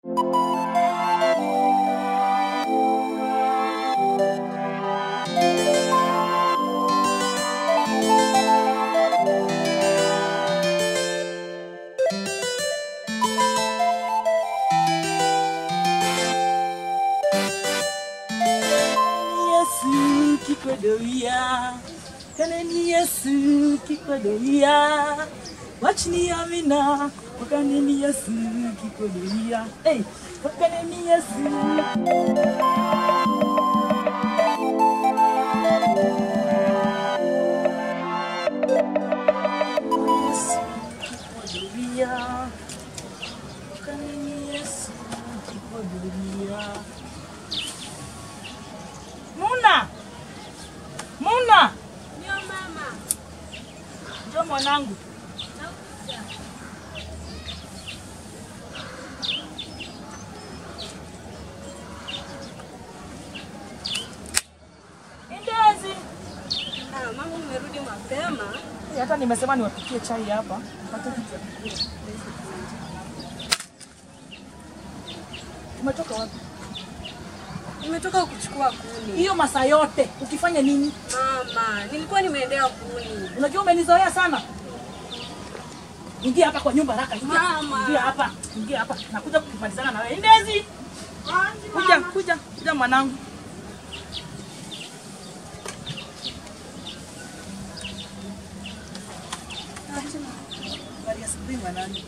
Yesu kikodoia kaneni Yesu kikodoia wachini amina wakaneni Yesu kikodoia hey, wakaneni Yesu Yesu kikodoia wakaneni Yesu kikodoia Muna! Muna! Ndio mama. Njoo mwanangu. Indazi. Ah, mama umerudi mapema. Hata nimesema niwapikie chai hapa. Mpate kitu ya kukula. Umetoka wapi? Nimetoka kuchukua kuni. Hiyo masaa yote ukifanya nini? Mama, nilikuwa nimeendea kuni. Unajua umenizoea sana. Ingia hapa kwa nyumba haraka. Ingia. Mama. Ingia hapa. Ingia hapa. Nakuja kukimalizana na wewe. Indezi. Kuja, kuja, kuja mwanangu. Habari ya asubuhi mwanangu.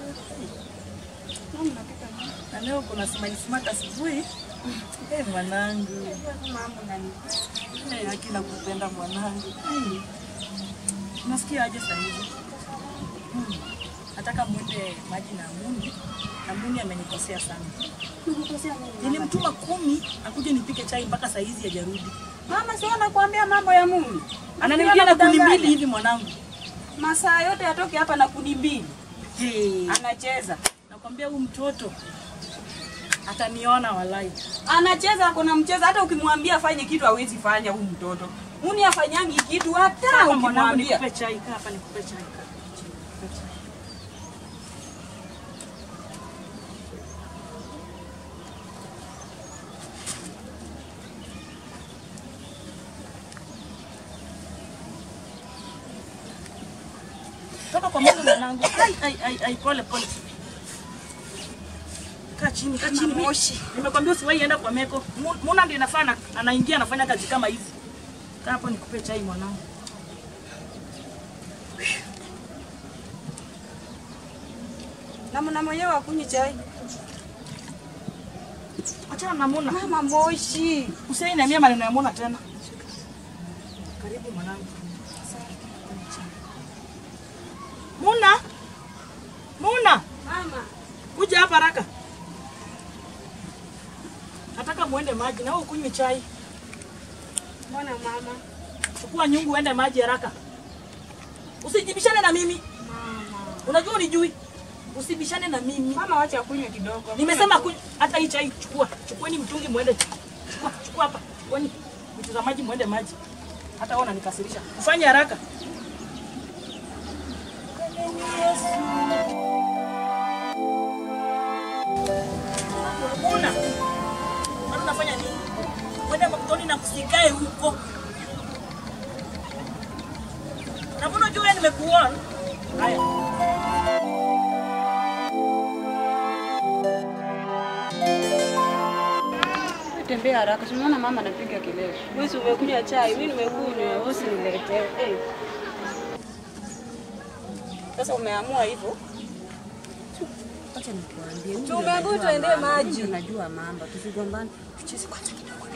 Mama napika nini? Na leo kuna smile smart asubuhi. Eh, mwanangu. Mama nani? Eh, haki nakupenda mwanangu. Hmm. Unasikia aje sasa hivi? Hmm. Nataka mwende maji na Muni. Na Muni amenikosea sana. Nikukosea nini? Nilimtuma kumi akuje nipike chai mpaka saa hizi hajarudi. Mama sio nakwambia mambo ya Mungu. Ananirudia na kuni mbili hivi mwanangu. Masaa yote atoke hapa na kuni mbili. Hey. Anacheza. Nakwambia huyu mtoto ataniona walai. Anacheza kuna mcheza hata ukimwambia afanye kitu hawezi fanya huyu mtoto. Muni afanyangi kitu hata Kaa mwanangu ukimwambia. nikupe chai, kaa hapa nikupe chai. kaa. Nikupe chai. Toka kwa mama mwanangu. Ai ai ai ai pole pole. Kaa chini, kaa chini. moshi. Nimekwambia usiwahi enda kwa Meko. Mu- Muna ndio inafanya anaingia anafanya kazi kama hizi. Kaa hapo nikupe chai mwanangu. Na mna mwenyewe akunywi chai. Achana na Muna. Mama moshi. Usiniambie maneno ya Muna tena. Karibu mwanangu. Muna. Muna, Mama. kuja hapa haraka. Nataka muende maji na wewe ukunywe chai. Mbona mama? Chukua nyungu uende maji haraka. Usijibishane na mimi. Mama. Unajua unijui. Usibishane na mimi. Mama wacha kunywa kidogo. Nimesema kunywa hata hii chai chukua. Chukueni mtungi muende. Chukua, chukua hapa. Chukueni vitu za maji muende maji. Hata wewe unanikasirisha. Ufanye haraka. Una. Mbona unafanya nini? Kwenda mtoni na kusikae huko. Na mbona unajua nimekuona? Haya. Tembea haraka. Tunaona mama anapiga kelele. Wewe si umekunywa chai, mimi nimekunywa, wewe usiniletee. Eh. Sasa umeamua hivyo? Acha nikuambie. huyu Tumeambiwa ndio tuendee anajua mambo, maji. huyu ndio Anajua mambo. Tusigombane. Tucheze kwanza kidogo.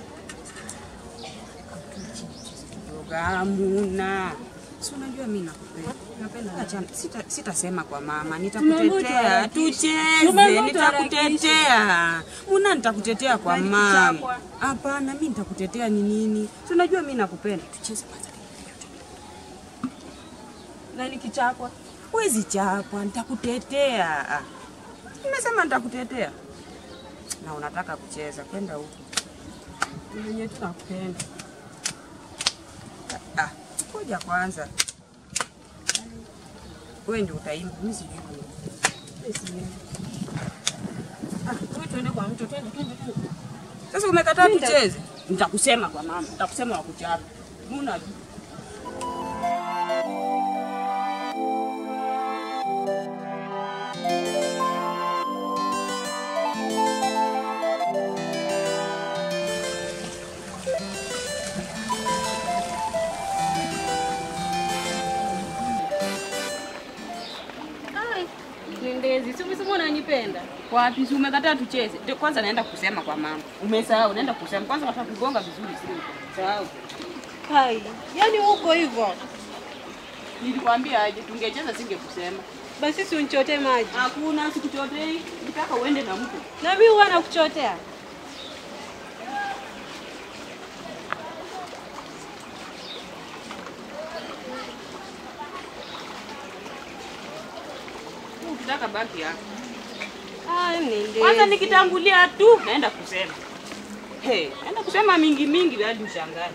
Kidogo amuna. Si unajua mimi nakupenda. Napenda. Acha sita sitasema kwa mama. Nitakutetea. Tucheze. Tumeambiwa Nitakutetea. Muna nitakutetea kwa mama. Hapana, mimi nitakutetea ni nini? Si unajua mimi nakupenda. Tucheze kwanza. Na nikichapwa. Huwezi chapwa, nitakutetea. Ah. Nimesema nitakutetea. Na unataka kucheza, kwenda huko. Mwenye tunakupenda. Ah, ngoja kwanza. Wewe ndio utaimba, mimi sijui. kuimba. Mimi siimbi. kwa mto, twende twende twende. Sasa umekataa tucheze, nitakusema kwa mama, nitakusema wakuchapa. Muna Ai, Nendezi, si umesema unanipenda? wapi? Si umekataa tucheze? Ndio kwanza naenda kusema kwa mama. Umesahau, naenda kusema kwanza, nataka kugonga vizuri, sio sahau. Hai, yaani uko hivyo. Nilikwambia aje, tungecheza singekusema. Basi si unichotee maji. Hakuna, sikuchotei, nitaka uende na mtu. Na mimi huwa nakuchotea. Ukitaka baki hapa. Ai, Nendezi. Kwanza nikitangulia tu naenda kusema. Hey, naenda kusema mingi mingi hadi ushangae.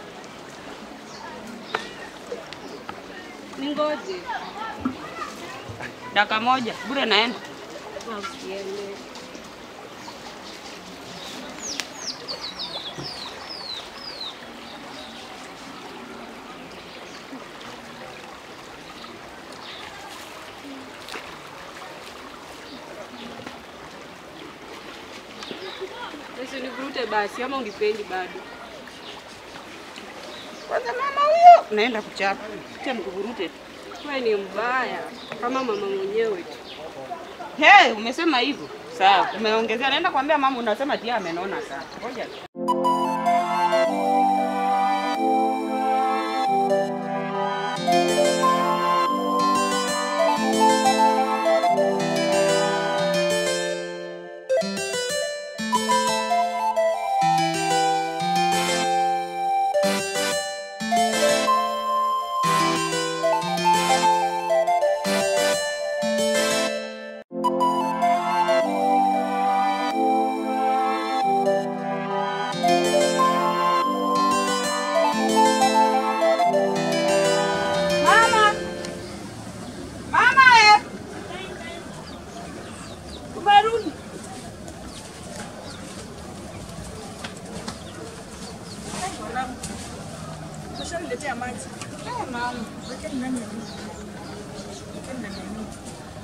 Ningoje. Dakika moja, bure naenda. Ah, usiende. Basi univurute basi ama unipendi bado. Kwanza mama huyo naenda kuchapa. Tia mkuvurute tu. Wewe ni mbaya kama mama mwenyewe tu. Hey, umesema hivyo. Sawa, umeongezea. Naenda kuambia mama unasema tia amenona sana. Ngoja. tu. Mama. Mama eh. Umerudi. Ushaniletea maji. Eh, mama. Wekeni ndani ya nyumba. Wekeni ndani ya nyumba.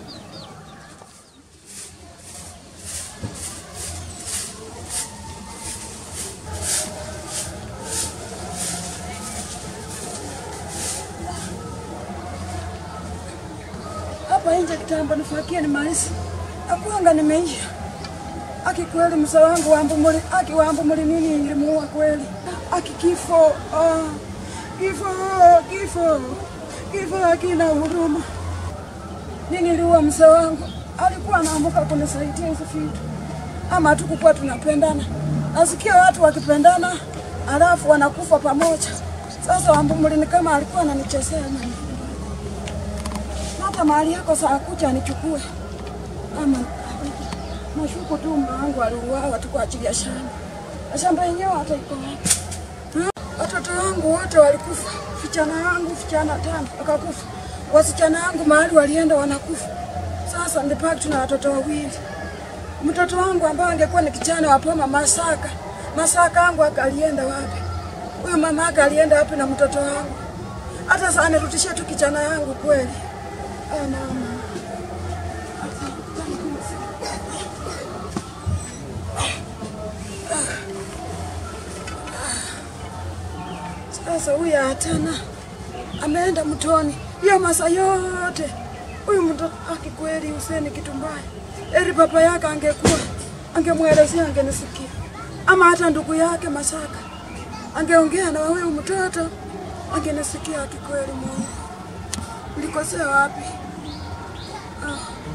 Hapa nje kitambo nifakie ni maisi. Akuanga nimeisha. Aki kweli msa wangu wambu muli, aki wambu muli nini ilimuua kweli. Aki kifo, ah, kifo, kifo, kifo akina huruma. Nini liua msa wangu, alikuwa anaamka kunisaidia hizo vitu. Ama tukukuwa tunapendana. Nasikia watu wakipendana, alafu wanakufa pamoja. Sasa wambu muli ni kama alikuwa ananichezea mimi. Hata mahali yako saa kucha nichukue ama nashuku tu mume wangu aliuawa tu kwa ajili ya shamba. Na shamba yenyewe hata iko wapi? Hmm? Watoto wangu wote walikufa, vijana wangu vijana tano wakakufa, wasichana wangu mahali walienda wanakufa. Sasa nilibaki tuna watoto wawili. Mtoto wangu ambaye angekuwa ni kijana wa Poma Masaka, Masaka wangu akalienda wapi? Huyu mama yake alienda wapi na mtoto wangu? Hata sasa nirudishie tu kijana yangu kweli. Ah, mama. Sasa huyu hatana ameenda mtoni hiyo masa yote. Huyu mtoto akikweli Huseni kitu mbaya, eri baba yake angekuwa angemwelezea, angenisikia, ama hata ndugu yake Masaka angeongea na huyu mtoto angenisikia. Akikweli Mungu, nilikosea wapi? Ah.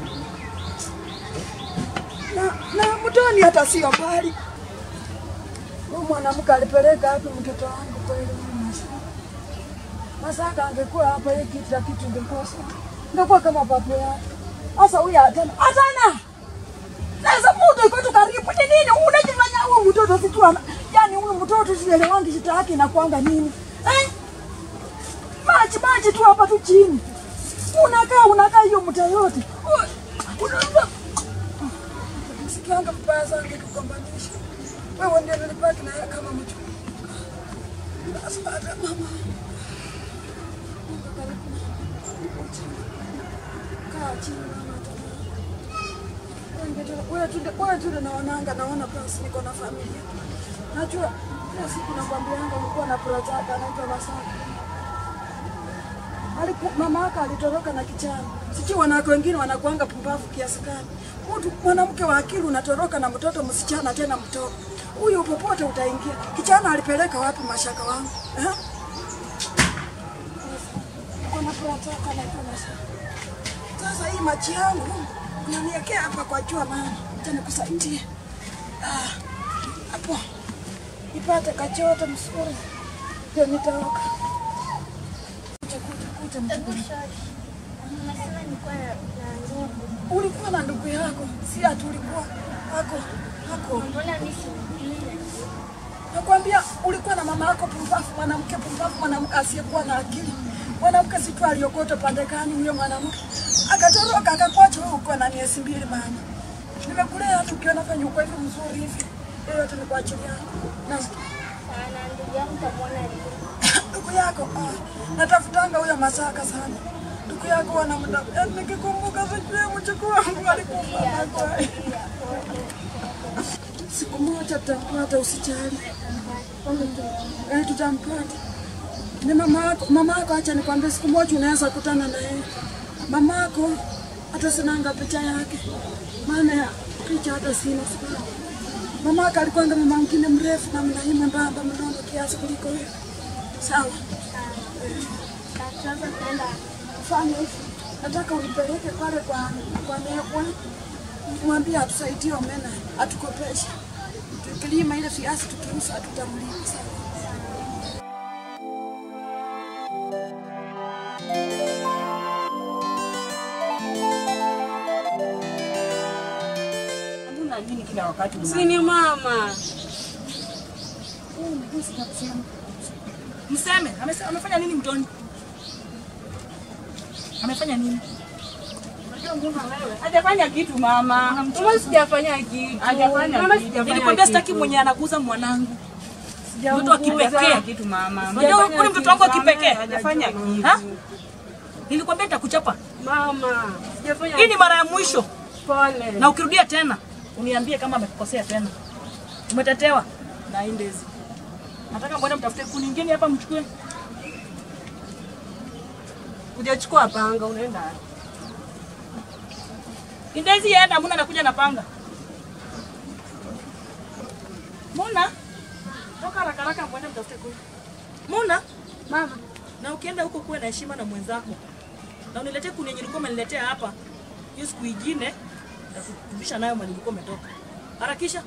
Na, na mtoni hata sio mbali. Huyu mwanamke alipeleka wapi mtoto wangu kweli huyu Masaka? Masaka angekuwa hapa hii kitu na kitu ingekosa. Ingekuwa kama papo yake. Sasa huyu atana. Atana. Sasa mtu iko tu karibu ni nini? Unajifanya huyu mtoto si tu ana. Yaani huyu mtoto sielewangi shida yake inakuanga nini? Eh? Maji maji tu hapa tu chini. Unakaa unakaa hiyo mta yote. Unaona nikianga mbaya sana nikigombanisha. Wewe ndio nilibaki na yeye kama mtu. Sasa hata mama. Mungu karibu na kaa chini mama wewe tu naonanga naona basi niko na familia. Najua kila siku nakwambianga ulikuwa na project anaitwa Masaka. Aliku, mama yake alitoroka na kichana. Sijui wanawake wengine wanakuanga pumbavu kiasi gani. Mtu mwanamke wa akili unatoroka na mtoto msichana tena mtoto. Huyu popote utaingia. Kichana alipeleka wapi mashaka wangu? Eh? Kuna project anaitwa Masaka. Sasa hii machi yangu unaniwekea hapa kwa jua mama, acha nikusaidie. Ah, hapo nipate kachoto msuri ndio nitaoka. Kuja kuja kuja mjukuu. Unasema nilikuwa na na ndugu. Ulikuwa na ndugu yako, si ati ulikuwa hako hako. Mbona mimi sikujui? Nakwambia ulikuwa na mama yako pumbavu, mwanamke pumbavu, mwanamke asiyekuwa na akili. Mwanamke si tu aliokota pande gani huyo mwanamke. Akatoroka akakuacha wewe uko na miezi mbili mama. Nimekulea hata ukiona fanya uko hivi mzuri hivi. Hiyo yote ni kwa ajili yako. Na Na ndugu yangu kamwona leo. ndugu yako ah, natafutanga huyo Masaka sana. Ndugu yako wana muda. Eh, Nikikumbuka sijui mchukuu wangu alikufa. Siku moja tutampata, usijali. Eh, tutampata. Ni mama yako, mama yako, acha nikwambie, siku moja unaweza kutana na yeye. Mama yako hata sinanga picha yake, maana ya picha hata sina sababu. Mama yako alikuwa ndo mama mwingine mrefu na mnai mwembamba mnono kiasi kuliko wewe. Sawa, Sasa tunaenda fanya hivi, nataka unipeleke pale kwa kwa Nekwa, mwambie atusaidie omena, atukopeshe tukilima ile viazi tukiuza, hatutamlipa sawa. Hamna nini kila wakati una- Si ni mama. Mseme, amese- amefanya nini mtoni? Amefanya nini? Hajafanya kitu mama. Mama sijafanya kitu. Hajafanya Mama kitu. sijafanya Nilikwambia kitu. sitaki mwenye anaguza mwanangu. Sijamuguza. mtoto wa kipekee. Hajafanya kitu mama. Unajua huyu ni mtoto wangu wa kipekee. Hajafanya kitu. Ha? Nilikwambia nitakuchapa. Mama, sijafanya Hii ni mara ya mwisho. pole. Na ukirudia tena, uniambie kama amekukosea tena. Umetetewa na hii ndezi. Nataka mwende mtafute kuni nyingine hapa mchukue. Hujachukua panga unaenda wapi? Indezi yenda, Muna anakuja na panga. Muna, toka haraka haraka mwende mtafute kuni. Muna, Mama, na ukienda huko kuwe na heshima na mwenzako, na uniletee kuni yenye ulikuwa umeniletea hapa. Hiyo siku ingine nitakurudisha nayo mali ulikuwa umetoka. Harakisha.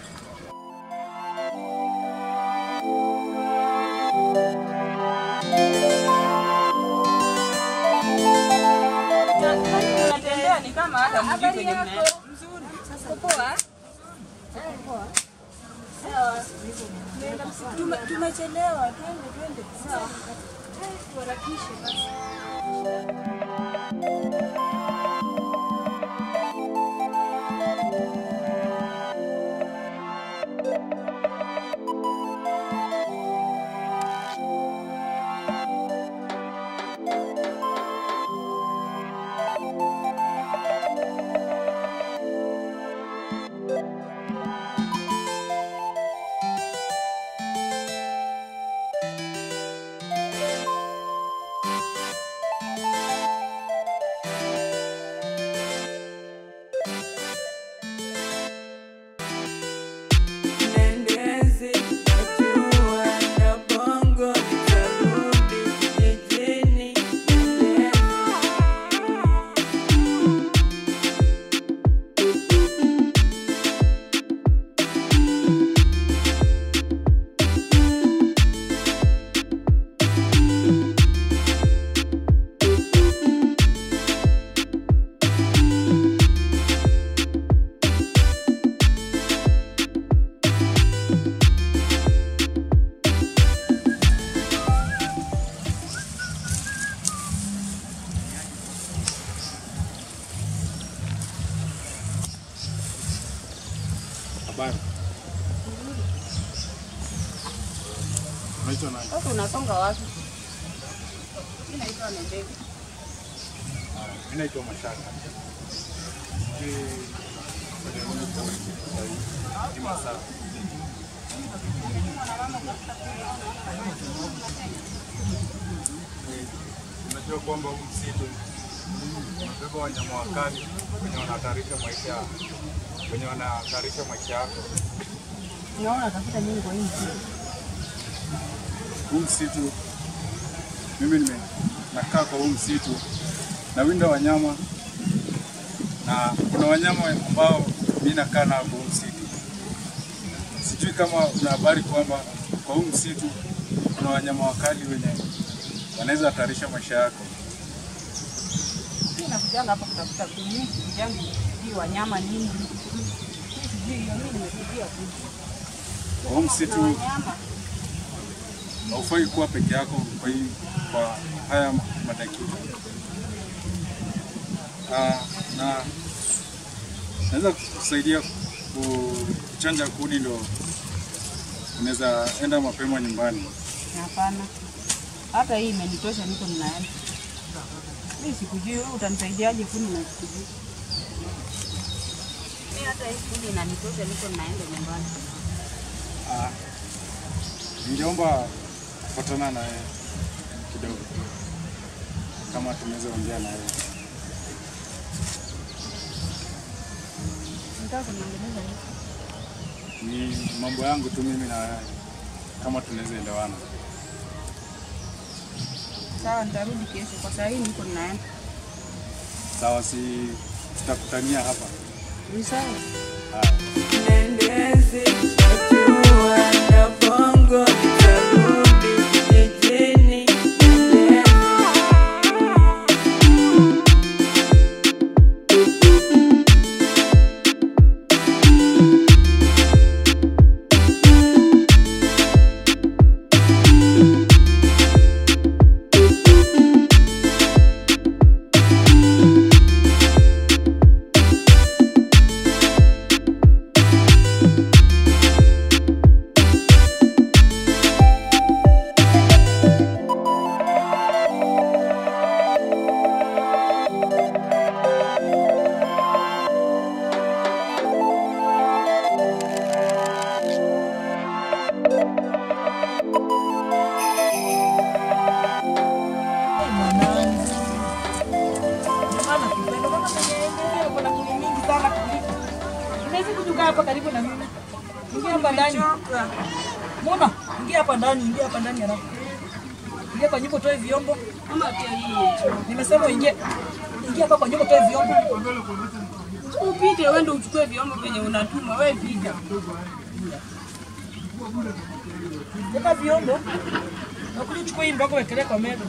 Unatembea ni kama hata mjui kwenye mnaenda. tume- tumechelewa. Twende, twende. Sawa. Tuharakishe basi. Habari. Unaitwa nani? Sasa unasonga wapi? Mimi naitwa Nembeki. Mimi naitwa Mashaka. Sijui kwenye nini kwa wiki sasa hivi. Ni masaa. Unajua kwamba huu msitu unabeba wanyama wakali wenye wanahatarisha maisha wenye wanahatarisha maisha yako. Unaona tafuta nini kwa hii msitu? huu msitu, mimi nime nakaa kwa huu msitu nawinda wanyama, na kuna wanyama ambao mimi nakaa nao kwa huu msitu. Sijui kama una habari kwamba kwa huu msitu kuna wanyama wakali wenye wanaweza hatarisha maisha yako. Mimi nakujanga hapa kutafuta kuni. Mimi sijangu sijui wanyama nini. Mimi sijui hiyo, mimi nimekuja tu. Kwa huu msitu Wanyama. haufai kuwa peke yako kwa hii kwa haya madakika. Ah, na naweza kusaidia ku- kuchanja kuni, ndo unaweza enda mapema nyumbani. Hapana. Hata hii imenitosha, niko ninaenda. Mimi sikujui, wewe utanisaidiaje kuni na sikujui? Mimi hata hii kuni inanitosha, niko ninaenda nyumbani. Ah, ningeomba kupatana naye kidogo, kama tunaweza ongea naye. Nataka kuniongeleza nini? Ni mambo yangu tu mimi na wewe, kama tunaweza elewana. Sawa, nitarudi kesho. Kwa saa hii niko ninaenda. Sawa, si tutakutania hapa. Ni sawa. Nendezi najua na bongo nitarudi jijini. Maana kupenda kama mwenye kuna kuni mingi sana kuliko. Unaweza kujuka hapa karibu na mimi. Ingia hapa ndani. Mona, ingia hapa ndani, ingia hapa ndani haraka. Ingia kwa nyumba utoe vyombo. Ama pia hii. Nimesema uingie. Ingia hapa kwa nyumba utoe vyombo. Upite uende uchukue vyombo venye unatuma, wewe pita. Weka vyombo. Na kuja uchukue hii mboga wekelee kwa meza.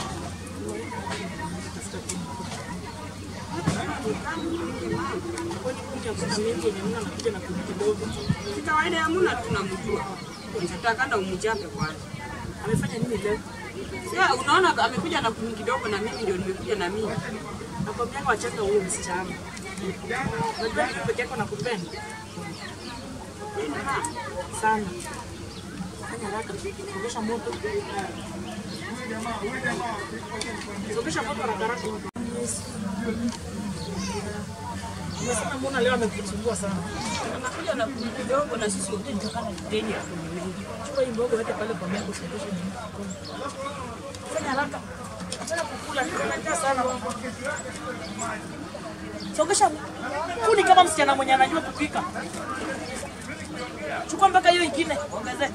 Si kawaida ya Muna tunamjua. Nitakanda umchape kwanza. Amefanya nini leo? Sasa unaona amekuja na kuni kidogo na mimi ndio nimekuja na mimi. Nakwambia wachana huyo msichana. Unajua mimi peke yako nakupenda sana. Fanya haraka, sogesha moto. Sogesha moto haraka haraka. Unasema mbona leo amekusumbua sana? Anakuja na kuni kidogo na sisi wote nitakana kiteni ya kuni mingi. Chukua hii mboga weke pale kwa meza usogeshe nyuma. Fanya haraka. Acha kukula, tunajaa sana. Sogesha kuni kama msichana mwenye anajua kupika. Chukua mpaka hiyo ingine, ongezee.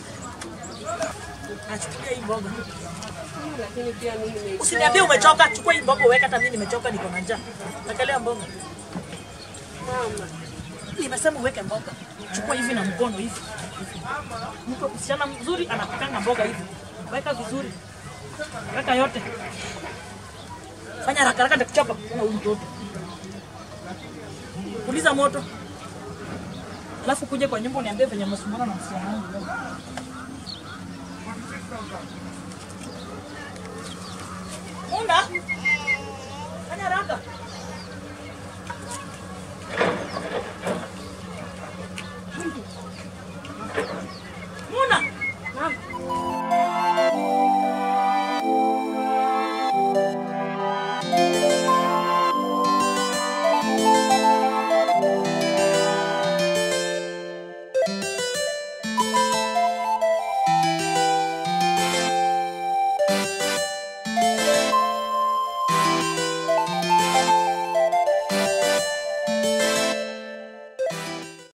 Achukulia hii mboga. Lakini pia mimi ni Usiniambie umechoka, chukua hii mboga uweke, hata mimi nimechoka, niko na njaa. Wekelea mboga. mama. Nimesema uweke mboga. Chukua hivi na mkono hivi. Mtu msichana mzuri anapikanga mboga hivi. Weka vizuri. Weka yote. Fanya haraka haraka nitakuchapa kama huyu mtoto. Puliza moto. Alafu kuja kwa nyumba uniambie venye mnasumbana na msichana wangu leo. Munda. Fanya haraka.